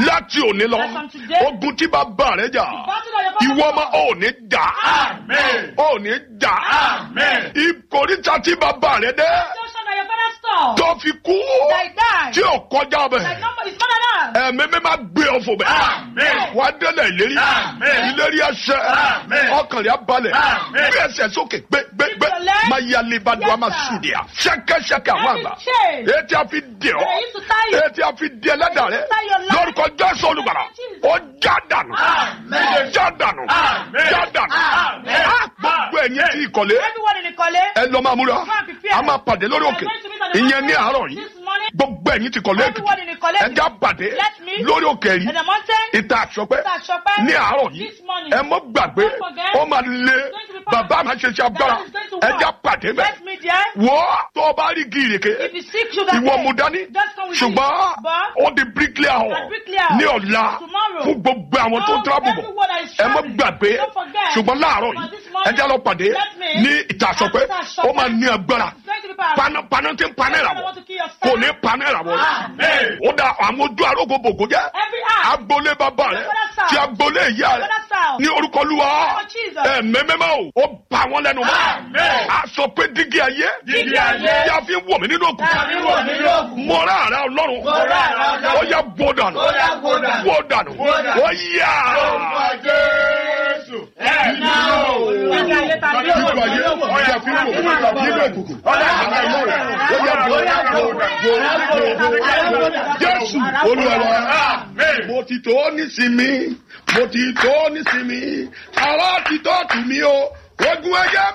láti òní lọ As from today, ogun tí bàbá rẹ jà battle of your ìwọ father's ọmọ ò ní jà Amen. ò ní jà Amen. ìkòríta tí bàbá rẹ dé Junction of your father's store. tó fi kú That he died. tí ò kọjá bẹ That number is more than that. ẹ̀mí mi máa gbé ọ̀fọ̀ bẹ̀ Amen. wà á délẹ̀ ìlérí Amen. ìlérí ẹsẹ̀ Amen. ọkàn rẹ̀ á balẹ̀ Amen. gbé ẹsẹ̀ sókè gbé gbé gbé Keep your leg. máa yá lebadu Yes, a máa sir. sùn dìá ṣẹ́kẹ́ṣẹ́kẹ́ àwọn Every àgbà chain. etí a fi dè ọ́ They used to tie you. etí a fi dè ẹlẹ́dàá rẹ Tie your leg. lórúkọ jésù olùgbàlà ó já dànù Amen. já dànù Amen. já dànù Amen. á gbogbo ẹ̀yìn tí ìkọ̀lé Everyone in the college. ẹ lọ máa múra Go and prepare. a máa pàdé lórí òkè ìyẹn ní àárọ̀ yìí This morning. gbogbo ẹ̀yìn tí kọ̀lé Everyone in the college. ẹ já pàdé Let me. lórí òkè yìí In the mountain. ìta àṣọpẹ́ Ìta àṣọpẹ́. ní àárọ̀ yìí This morning. ẹ mọ́ gbàgbé Don't forget. ó máa lé going to be powerful. bàbá máa ṣe ṣe agbára That is going to ẹ work. já pàdé bẹ́ẹ̀ Let me there. wọ́ tó o bá rí gírèké If you seek sugar ìwọ cane, mu dání just come with ṣùgbọ́n me. But ó di bricklayer hall At bricklayer ní ọ̀la tomorrow. fún gbogbo àwọn tó ń No, travel bọ̀ everyone that is ẹ mọ́ traveling. gbàgbé Don't forget. ṣùgbọ́n láàárọ̀ But yìí this morning, ẹ já lọ pàdé let me. ní ìta àṣọpẹ́ At Ìta Àṣọpẹ́. ó máa ní agbára it's going to be powerful. paná paná tí ń paná Everyone ìràwọ̀ want to kill yourself. kò ní paná ìràwọ̀ Amen. ó dá àwọn ojú arógo bògó jẹ́ Every act. agboolé bàbá rẹ Father's house. ti agboolé ìyá rẹ Father's house. ní orúkọ olúwa Lord Jesus. ẹ mẹ́mẹ́mẹ́ o ó bá wọn lẹ́nu mọ́ Amen. a sọ pé dígí ayé Dígí ayé. tí a fi ń wọ̀ mí nínú òkú Tàbí wọ̀ nínú òkú. mọ́ra àrà ọlọ́run Mọ́ra àrà Ọlọ́run. ó yẹ bó dànù Ó yá gbó dànù. bó dànù Bó dànù. ó yá Orúkọ Jésù. Ẹ̀mí o. Dígí ayé tàbí dígí òkú. ayé ó yẹ fi ń wọ̀ mí nínú òkùnkùn ó yẹ àrà ọlọ́run ó yẹ bó dànù bó dànù jésù olúwa wa Amen. mo ti tó nísìmí mo ti tó nísìmí ara ti tó tù mí o ogun ẹyẹ